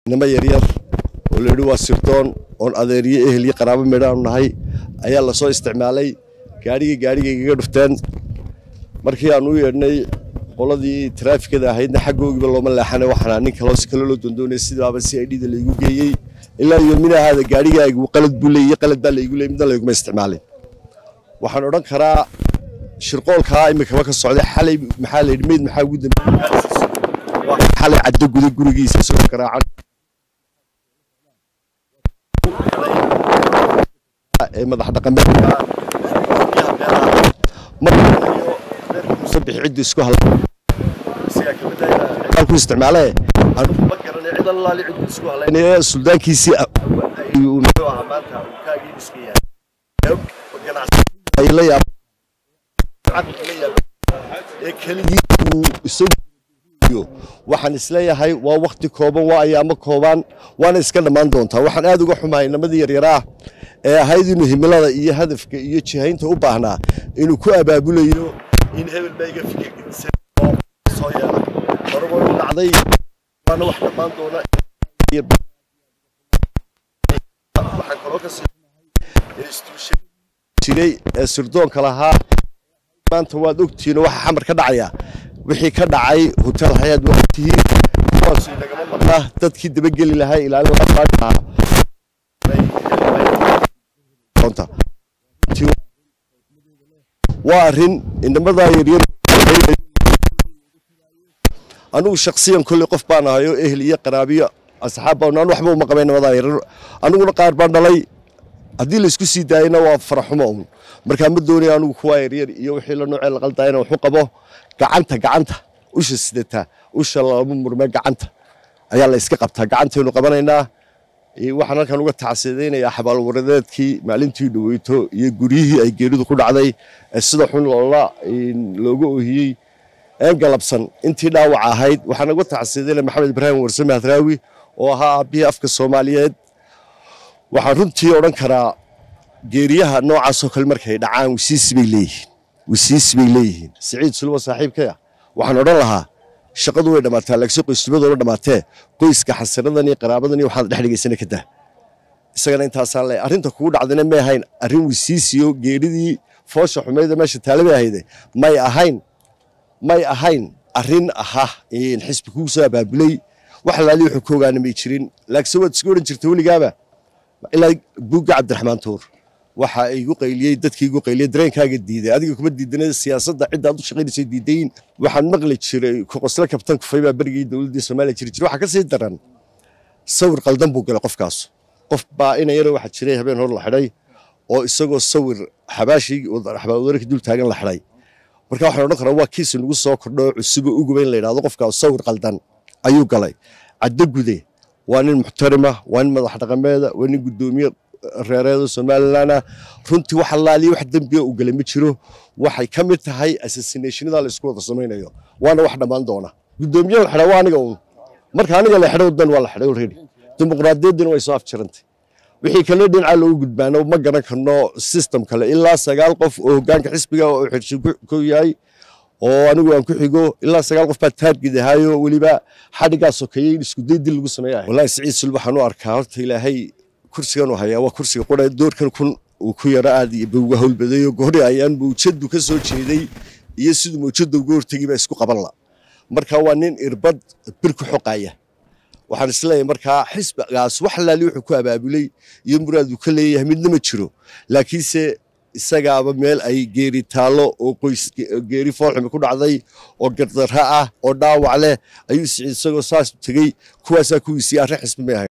inamo yaryar oo la yidhi waa sirdoon oon adeeriyo ehel iyo qaraabo midhaanu nahay ayaa lasoo isticmaalay gaadhigii gaadhigay igaga dhufteen markii aan u yeedhnay qoladii taraafikada ahaydna xaggoogiiba looma leexana waxaana nin kaloo si kale loo doondoonaya sidaaba si ay dhida laygu geeyey ilaa iyo minahaada gaadhigaagu qalad buu leeyey qalad baa laygu leeyey midna layguma isticmaalin waxaan odhan karaa shirqoolkaa imikaba ka socday xalay maxaa la yidhi meyd maxaa ugu dambeeyey xalay caddo guda gurigiisa soo garaacan ee madax dhaqameed musabix ciddu isku halku isticmaale anugu ma garanay cid allaali ciddu isku halaynaya suldaankiisii muxuu ahaa maanta uu kaagii iska yahay la yaab ee keligii uu isagu waxaan isleeyahay waa wakti kooban waa ayaamo koobaan waana iska dhammaan doontaa waxaan aad uga xumahay namadii yaryaraa ee ahayd inuu himilada iyo hadafka iyo jihaynta u baahnaa inuu ku abaabulayo in hebel baa iga fikirkiisa soo yeela horagoo u dhacday waana wax dhammaan doona waxaan kaloo ka sii jiray ee sirdoonka lahaa maanta waad ogtihiin waxa xamar ka dhacaya wixii ka dhacay hotel xayaad waa ogtihiin kuwaas inagama maqna dadkii dabageli lahaa ilaalin lahaa waa arrin inamadaa yaryar anigu shaksiyan kolley qof baan ahay oo ehel iyo qaraabiyo asxaab baan anu waxba uma qabay inamadaa yaryar aniguna qaar baan dhalay haddii laysku sii daayana waa faraxumo un markaa ma doonaya anigu kuwaa yaryar iyo wixii la noocee la qaldaa inaan waxu qabo gacanta gacanta usha sidataa usha lama murme gacanta ayaa la iska qabtaa gacantaynu qabanaynaa waxaan halkan uga tacsiidaynayaa xabaalwaradeedkii maalintii dhaweyto iyo guryihii ay geeridu ku dhacday ee sida xun loola looga ohiyey een galabsan intii dhaawac ahayd waxaan uga tacsiidaynaya maxamed ibraahim warsame hadraawi oo ahaa aabbihii afka soomaaliyeed waxaan runtii odhan karaa geeriyaha noocaasoo kale markay dhacaan wisiisi bay leeyihiin wisiisi bay leeyihiin siciid sulwa saaxiibkaya waxaan odhan lahaa shaqadu way dhammaataa laakiin qoysnimadu way dhammaatee qoyska xasiradan iyo qaraabadan iyo waxaad dhex dhigaysana ka dah isagana intaasaan leeyahay arrinta kugu dhacdayna may ahayn arrin wisiisiyo geeridii foosha xumayda meesha taalabay ahayde may ahayn may ahayn arrin aha xisbi kugu soo abaabulay wax laali wuxuu ka ogaana may jirin laakiinse waad iska odhan jirta weligaaba ilaa buugga cabdiraxmaan tuur waxa igu qayliyey dadkii igu qayliyey dareenkaaga diiday adiga kuma diidana siyaasadda cidda aad u shaqaynaysay diidayin waxaan maqli jiray kuqosle kabtan kufay baa berigii dowladdii soomaaliya jiri jiray waxaa ka sii daran sawir qaldan buu galay qofkaas qof baa ina yaro waxaa jiray habeen hor la xidhay oo isagoo sawir xabaashii xabaalwadarka dul taagan la xidhay marka waxaan odhan karaa waa kiisi nagu soo kordho cusubo uguba in la yidhahdo qofkaas sawir qaldan ayuu galay caddo gude waa nin muxtarima waa nin madax dhaqameeda waa nin guddoomiye reereeda somalilanah runtii wax allaaliya wax dembiga u galay ma jiro waxay ka mid tahay assassinationada la isku wada samaynayo waana wax dhammaan doona guddoomiye la xidhaa waa aniga uun marka aniga la xidho dan waa la xidhay already dimuqraadiyaddina way soo afjirantay wixii kale dhinacaa loogu gudbaano ma garan karno system kale ilaa sagaal qof oo hoggaanka xisbiga oo xirshi ku yahay oo anigu aan ku xigo ilaa sagaal qof baa taargid ahaayo weliba xadhigaa sokeeyey in iskuday dil lagu sameeya wallahi siciid sul waxaan u arkaa horta ilaahay kursigan uu hayaa waa kursiga qura doorkan kun uu ku yaro aad ba uga howlbadayo goori ayaan mawjadu ka soo jeeday iyo siduu mawjada uga hortegay baa isku qaban la marka waa nin irbad bir ku xoqaya waxaan isleeyahay markaa xisbigaas wax laali wuxuu ku abaabulay iyo muraad uu ka leeyahay midna ma jiro laakiinse isagaaba meel ay geeri taallo oo qoys geeri foolxumi ku dhacday oo gardarra ah oo dhaawac leh ayuu siciid isagoo saas tegey kuwaasaa kuwiisii arrin xisbi may ahayn